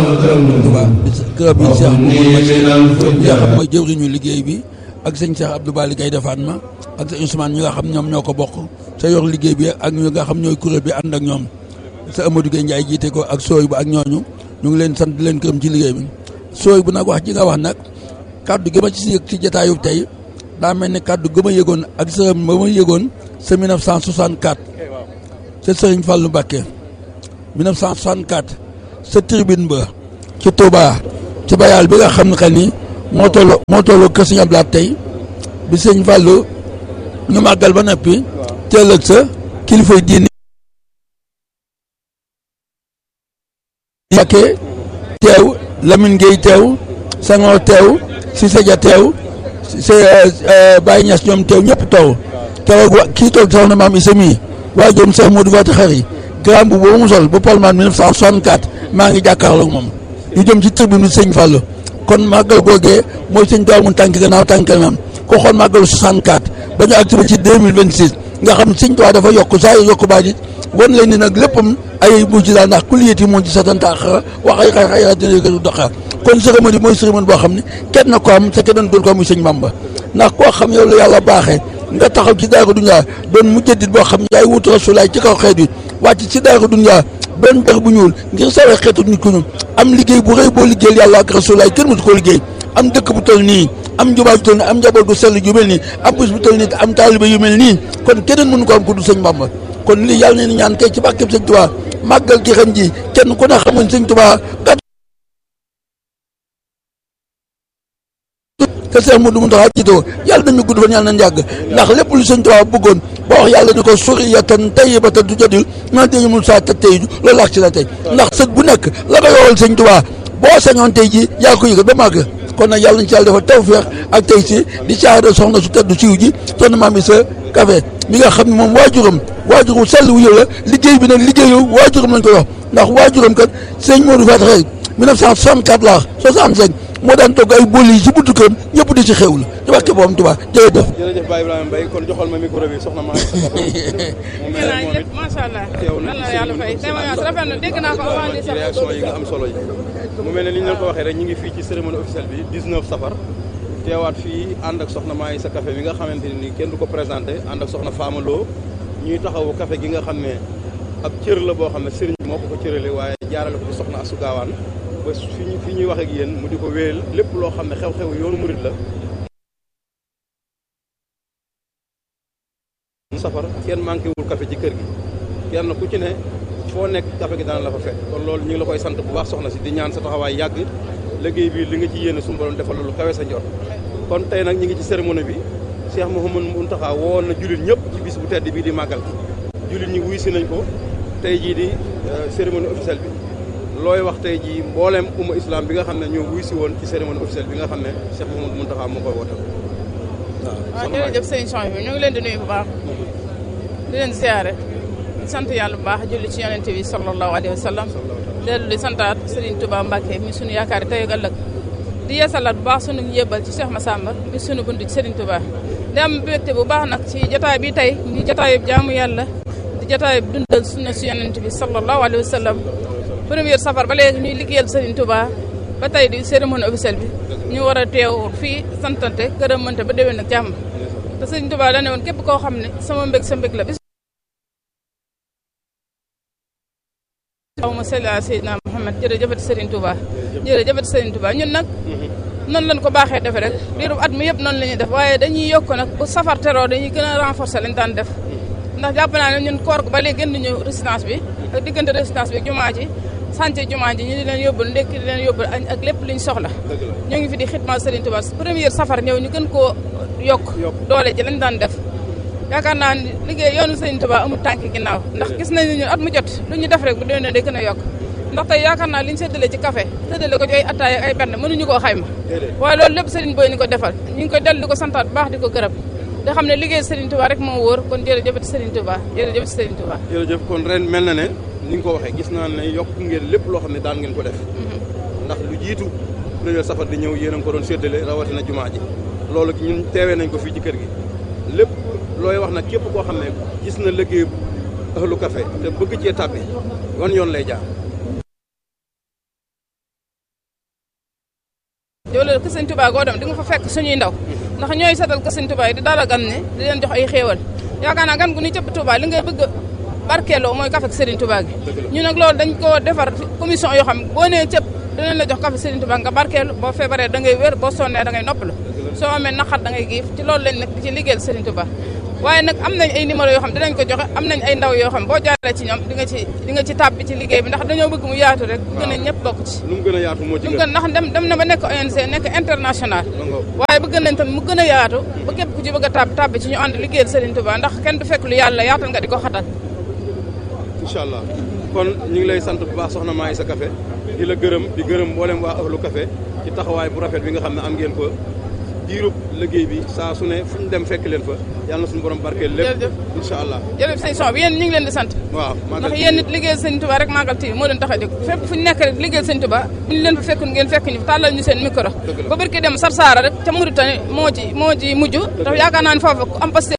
Touba kërab bi Cheikh Mouhamadou Bachir nga xam mooy jëwriñu liggéey bi ak sëñ Cheikh Abdou Bali Gaye defaat ma ak sëñ Ousmane ñi nga xam ñoom ñoo ko bokk sa yor liggéey bi ak ñi nga xam ñooy kuréel bi ànd ak ñoom sa Amadou Gueye Ndiaye jiite ko ak sooy bu ak ñooñu ñu ngi leen sant di leen gërëm ci liggéey bi sooy bu nag wax ji nga wax nag kàddu gi ma ci yëg ci jataayub tey daa mel ni kàddu gi ma yëgoon ak sa ba ma yëgoon sa 1964 ca Serigne Fallou Mbacké 1964 sa tribune ba ci Touba ci bayal bi nga xam ne que ni moo toll moo toll kër Sëñ Ablaat tey bi Sëñ Fallou ñu màggal ba noppi teelëg sa kilifay diine Mbacké teew Lamine Gueye teew Senghor teew Cissé Dia teew si Baye Niass ñoom teew ñëpp taw keroog wa kii toog soxna maam Issa mii waa jëm Cheikh Modou Fati Xari grand bu boobu mu sol bu Palman 1964 maa ngi jàkkaarloog moom ñu jëm ci tribune bi sëñ Fallou kon màggal googee mooy sëñ Tuubaa mun tànk gannaaw tànk maam ko xool màggalu 64 ba ñu activé ci 2026 nga xam sëñ Tuubaa dafa yokk saa yu yokk baa dit wan leen ni nag léppam ay mujj daal ndax kuliyati moo ci satanta xara wax ay xay xay dina yëkkatu doxaar kon cérémonie mooy cérémonie boo xam ne kenn na ko am te kenn doon ko muy sëñ Bamba ndax koo xam yow la yàlla baaxee nga taxaw ci daaru dunya doon mujjadit boo xam yaay wut rasulaay ci kaw xeet wi wàcc ci daaru dunya doon dex bu ñuul ngir sawee xeetu nit ku ñu am liggéey bu rëy boo liggéeyal yàlla ak rasulaay kenn musu koo liggéey am dëkk bu toll nii am jumaa bu toll nii am njaboot gu sell yu mel nii am bés bu toll nii am taaliba yu mel nii kon keneen mënu ko am ko du sëñ Bamba kon lii yàlla na ni ñaan tey ci barkeb sëñ Tuubaa màggal gi ren ji kenn ku ne xamuñ sëñ Tuubaa te Seex Mudu Muntaxa jiitoo yàlla nañu gudd fan yàlla nañ yàgg ndax lépp lu sëñ Tuubaa bëggoon ba wax yàlla ni ko suriyatan tayyibatan du jadil man tey mun saa ta tey loolu laax ci la tey ndax sët bu nekk la ko yoral sëñ Tuubaa boo sañoon tey ji yaa ko yëgal ba màgg kon nag yàlla nañ ci yàlla defal tawfeex ak tey si di caada soxna su tedd siiw ji soxna maam sa café mi nga xam ne moom waajuram waajur wu sell wu la liggéey bi nag liggéeyu waajuram lañ ko wax ndax waajuram kat sëñ Modou Fati Xëy 1964 laa 65 moo daan togg ay bool yi ci buntu këram ñëpp di ci xewlu ci wàkke boom Tuubaa jërëjëf jërëjëf Baye Ibrahima Mbaye kon joxal ma micro bi soxna maa macha allah lan la yàlla fay témoignage rafet na dégg naa ko avant li ci réaction yi nga am solo yi mu mel ne li ñu leen ko waxee rek ñu ngi fii ci cérémonie officielle bi 19 safar teewaat fii ànd ak soxna maa sa café bi nga xamante ne ni kenn du ko présenté ànd ak soxna Fama Lo ñuy taxawu café gi nga xam ne ab cër la boo xam ne sëriñ bi moo ko ko cërale waaye jaarale ko ci soxna Asu Gaawaan ba fi ñu fi ñuy wax ak yéen mu di ko wéyal lépp loo xam ne xew-xew yoonu murit la safar kenn manqué wul café ci kër gi kenn ku ci ne foo nekk café gi dana la fa fekk kon loolu ñu ngi la koy sant bu baax soxna si di ñaan sa taxawaay yàgg liggéey bi li nga ci yéene suñu borom defal lu kawe sa njot kon tey nag ñu ngi ci cérémonie bi Cheikh Mouhamadou Mountakha woon na jullit ñëpp ci bis bu tedd bii di màggal jullit ñi wuy si nañ ko tey jii di cérémonie officielle bi looy wax tey jii mbooleem umma islam bi nga xam ne ñoo wuy si woon ci cérémonie officielle bi nga xam ne Cheikh Mouhamadou Mountakha moo koy wootal waaw jërëjëf sëñ Change bi ñu ngi leen di nuyu bu baax di leen ziare di sant yàlla bu baax julli ci yonente bi sallallahu alayhi wa sallam dellu di santaat Serigne Touba Mbacke mi sunu yaakaar tey ak ëllëg di yeesalaat bu baax sunu yébbal ci Cheikh Massamba mi sunu bunt ci Serigne Touba di am mbégte bu baax nag ci jotaay bi tey di jotaayub jaamu yàlla di jotaayub dundal sunna si yonente bi sallallahu alayhi wa sallam première safar ba léegi ñuy liggéeyal Serigne Touba ba tey di cérémonie officielle bi ñu war a teew fii santante gërëmante ba déwén ak jàmm te Serigne Touba da ne woon képp koo xam ne sama mbég sa mbég la bis allahumma salli ala sayyidina Muhammad jërëjëfati Serigne Touba jërëjëfati Serigne Touba ñun nag noonu lañ ko baaxee defe rek diiru at mi yëpp noonu la ñuy def waaye dañuy yokk nag bu safar teroo dañuy gën a renforcer lañ daan def ndax jàpp naa ne ñun koor ba léegi gën ñu résidence bi ak diggante résidence bi jumaa ji sànce jumaa ji ñu di leen yóbbul ndekki di leen yóbbul añ ak lépp liñ soxla ñoo ngi fi di xidma Serigne Touba première safar ñëw ñu gën koo yokk doole ji lañ daan def yaakaar naa ni liggéey yoonu Serigne Touba amul tànk ginnaaw ndax gis nañ ne ñun at mu jot lu ñu def rek bu déwénee day gën a yokk ndax tey yaakaar naa li ñu séddale ci café séddale ko ci ay attaay ak ay benn mënuñu koo xayma waaye loolu lépp Serigne Boy ni ko defal ñu ngi koy dellu di ko santaat bu baax di ko gërëm da xam ne liggéey Serigne Touba rek moo wóor kon jërëjëf Serigne Touba jërëjëf Serigne Touba jërëjëf kon ren mel na ne ni nga ko waxee gis naa ne yokk ngeen lépp loo xam ne daan ngeen ko def ndax lu jiitu premier safar di ñëw yéen a ngi ko doon séddale rawatina jumaa ji loolu ñun teewee nañ ko fii ci kër gi lépp looy wax nag képp koo xam ne gis na liggéey ahlu café te bëgg cee tàbbi wan yoon lay jaar wala kër sëñ Touba goo dem di nga fa fekk suñuy ndaw ndax ñooy setal kër sëñ Touba yi di dara gan ne di leen jox ay xéewal yaakaar naa gan gu ni cëpp Touba li ngay bëgg barkeeloo mooy café Serigne Touba gi ñu nag loolu dañ ko defar commission yoo xam boo nee cëpp dinañ la jox café Serigne Touba nga barkeelu boo feebaree da ngay wér boo sonnee da ngay noppalu soo amee naqar da ngay giif ci loolu lañ nag di ci liggéeyal Serigne Touba waaye nag am nañ ay numéro yoo xam dinañ ko joxe am nañ ay ndaw yoo xam boo jaaree ci ñoom di nga ci di nga ci tàbbi ci liggéey bi ndax dañoo bëgg mu yaatu rek gën a ñëpp bokk ci lu mu gën a yaatu moo ci lu mu gën gën ndax dem dem na ba nekk ONG nekk international waaye bëgg nañ tamit mu gën a yaatu ba képp ku ci bëgg a tàbbi tàbbi ci ñu ànd liggéeyal Serigne Touba ndax kenn du fekk lu yàlla yaatal nga di ko xatal incha allah kon ñu ngi lay sant bu baax soxna Maïssa Café di la gërëm di gërëm mboolem waa ahlu café ci taxawaay bu rafet bi nga xam ne am ngeen ko diirub liggéey bi saa su ne fu ñu dem fekk leen fa yàlla na suñu borom barkeel lépp Jërëjëf. incha allah jërëjëf sëñ son bi yéen ñu ngi leen di sant waaw ndax yéen nit liggéeyal sëñ Touba rek Magal TV moo leen tax a jóg fépp fu ñu nekk rek liggéeyal sëñ Touba bu ñu leen fa fekkul ngeen fekk ñu tàllal ñu seen micro Dëgg la. ba barki dem Sarsara rek ca Mauritanie moo ci moo ci mujj ndax yaakaar naa ne foofu ku am paste